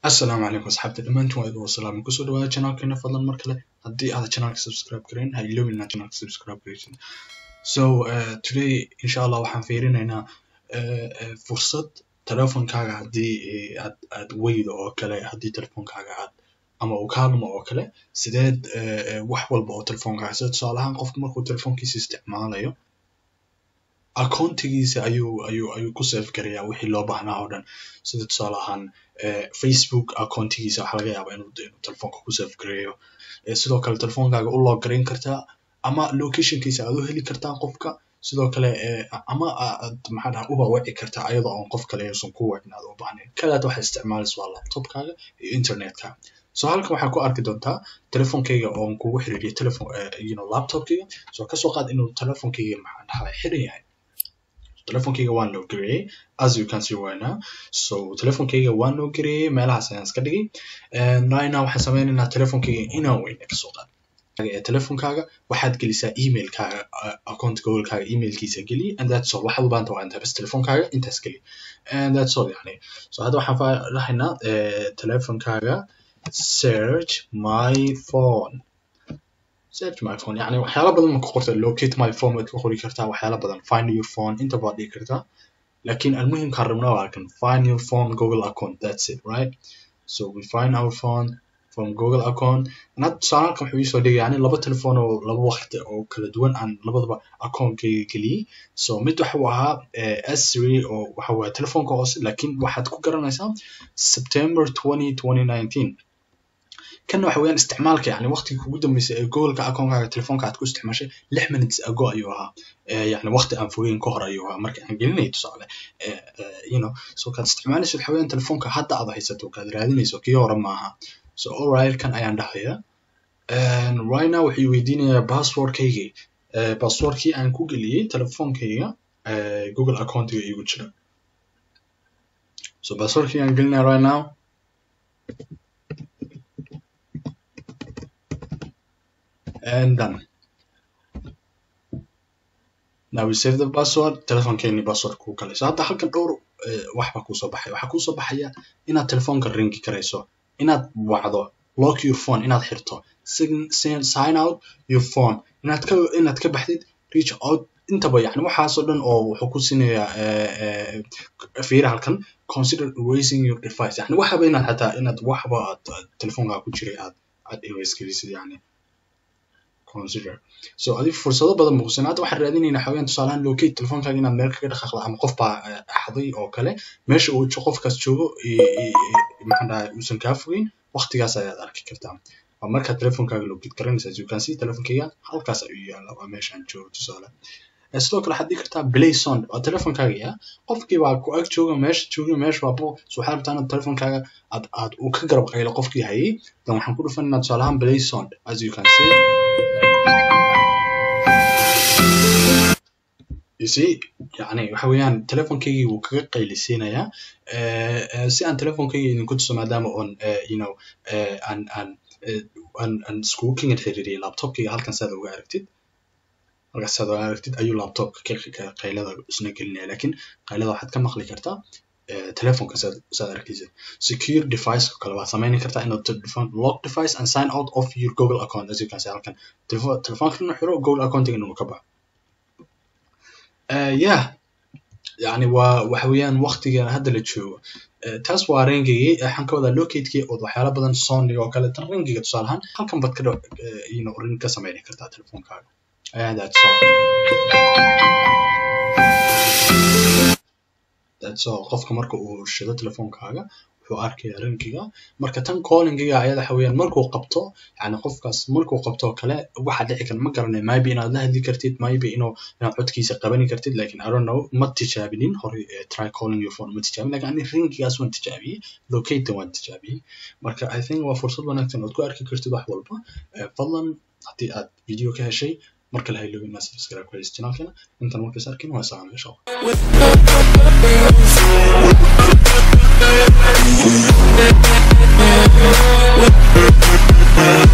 asalaamu calaykum asxaabta dhammaantiin waa idin wasalaam kusoo dhawaada channelkeena fadlan mar kale haddii aad channelka subscribe gareyn ha iloobin inaad channelka subscribe gareysid so uh, today insha allah waxaan fiirinaynaa uh, uh, fursad telefonkaaga haddii aad aad weydo oo kale haddii telefonkaaga aad ama uu kaalmo oo kale sideed wax walba oo telefonkaaga sida tusaale ahaan qofku markuu telefonkiisa isticmaalayo accountigiisa ayuu ayuu ayuu ku save garayaa wixii loo baahnaa oo dhan sida tusaale ahaan facebook accountigiisa waxaa laga yaabaa inuu inuu telefonka ku save gareeyo sidoo kale telefonkaaga u log garayn kartaa ama locationkiisa aad u heli kartaa qofka sidoo kale ama aad maxaa dhaha uba wici kartaa ayadoo aan qof kale uusan ku wicin aad u baahnayn kalaad waxaad isticmaalaysa waa laptopkaaga iyo internetkaaga so halkan waxaad ku arki doontaa telefonkayga oon kugu xiriiriyo telefon you know laptopkayga so kasoo qaad inuu telefonkayga maxaa dhahaa xiran yahay telefonkayga waan loo gareeyey as you can see right now so telefonkayga waan loo gareeyey meelahaas ayaan iska dhigay right now waxaan sameynaynaa telefonkayga inaan weyne kasoo qaad ee telefonkaaga waxaad gelisaa emailkaaga account googolkaaga emailkiisa geli and that's all waxaad u baahanta waa intaa bas telefonkaaga intaas geli and that's all yani so hadda waxaan dhahaynaa telefonkaaga search my phone search my phone yani waxyaala badan ma ku qorta locate my phone waad ka qori kartaa waxyaala badan find your phone inta baad dhigi kartaa lakin almuhimkaan rabnaa waa kan find your phone google account that's it right so we find our phone from google account and hadda tusaale halkan wuxuu iisoo dhigay yani laba telefoon oo laba waqti oo kala duwan aan labadaba accountkayga geliyey so mid waxa uu ahaa s three oo waxa waye telefoonka hoose lakin waxaad ku garanaysaa september twenty twenty nineteen kana waxa weeyaan isticmaalka yani waqtiga kugu dambeysay ee googolka account-kaaga telefoonka aad ku isticmaashay lix minutes ago ayuu ahaa yani waqti aan fogeyn ka hor ayuu ahaa marka aan gelinay tusaale you know so kaad isticmaalayso waxa weeyaan telefoonka hadda aad haysato kaad raadinayso kii hore maaha so alright kan ayaan dhahaya right now wuxuu weydiinayaa passwordkaygii passwordkii aan ku geliyey telefoonkayga google accountiga igu jira so passwordkii aan gelinaya right now and done. Now we save the password, telefonkeeni password kuu galay. So hadda halkan dhowr wax baa kuusoo baxaya. Waxaa kuusoo baxaya inaad telefoonka ringi karayso, inaad wacdo, lock your phone, inaad xirto, sign out your phone, inaad ka inaad ka baxdid, reach out intaba yani waxaasoo dhan oo wuxuu ku siinayaa fiira halkan consider erasing your device yani waxaba inaad xataa inaad waxba aad telefoonkaa ku jiray aad aad erase gelisid yani consider so adiga fursado badan muuqsan hadda waxaan raadinaynaa xawayaan tusaalahaan locate telefonkaaga inaad meel kaga dhaqaaqdo ama qof baa axday oo kale meesha uu qofkaas joogo maxaan dhahay uusan kaa fogeyn waqtigaas ayaad arki kartaa waa markaad telefonkaaga locate garanaysa as you can see telefonkayga halkaas ayuu yaallaa waa meeshaan joogo tusaale sidoo kale waxaad dhigi kartaa play sound waa telefonkaaga yaa qofkii baa ku ag jooga meesha jooga meesha waa bo so waxaad rabtaa inaad telefonkaaga aad aad uu ka garab qaylo qofkii hayay dan waxaan ku dhufanaynaa tusaale ahaan play sound as you can see you see yani waxa weeyaan telefonkaygii wuu kaga qaylisiinayaa si aan telefonkayga idinku tuso maadaama oon you know aan aan aan aan iskugu kingan xiriiriyay laptopkayga halkan saad uga aragtid halkaas saad uga aragtid ayuu laptopka qaylada isna gelinaya lakin qaylada waxaad ka maqli kartaa telefonka saad saad arkaysid secure device kale waad sameyni kartaa inaad telefon lock device and sign out of your google account as you can see halkan telefonka inuu xiro google accountiga inuu ka baxo yeah yani waa waxa weeyaan waqtigan hadda la joogo taas waa ringigii waxaan ka wadaa locatekii ood waxyaala badan sony oo kale tan ringiga tusaale ahaan halkan baad ka you know ring ka sameyni kartaa telefonkaaga and that's all that's all qofka marka uu shido telefonkaaga wuxuu arkaya ringiga marka tan callingiga ayada waxa weeyaan markuu qabto yani qofkaas markuu qabto kale waxaa dhici kara ma garanayo maybe inaad la hadli kartid maybe inuu inaad codkiisa qabani kartid lakin i don't know ma tijaabinin hore try calling your phone ma tijaabin lakin ani ringigaas waan tijaabiyey locate waan tijaabiyey marka i think waa fursad wanaagsan ood ku arki kartid wax walba fadlan haddii aad video ka heshay marka la hayloobin inaad subscribe ku haysid channelkeena intaan markaas arkin waa salaam insha allah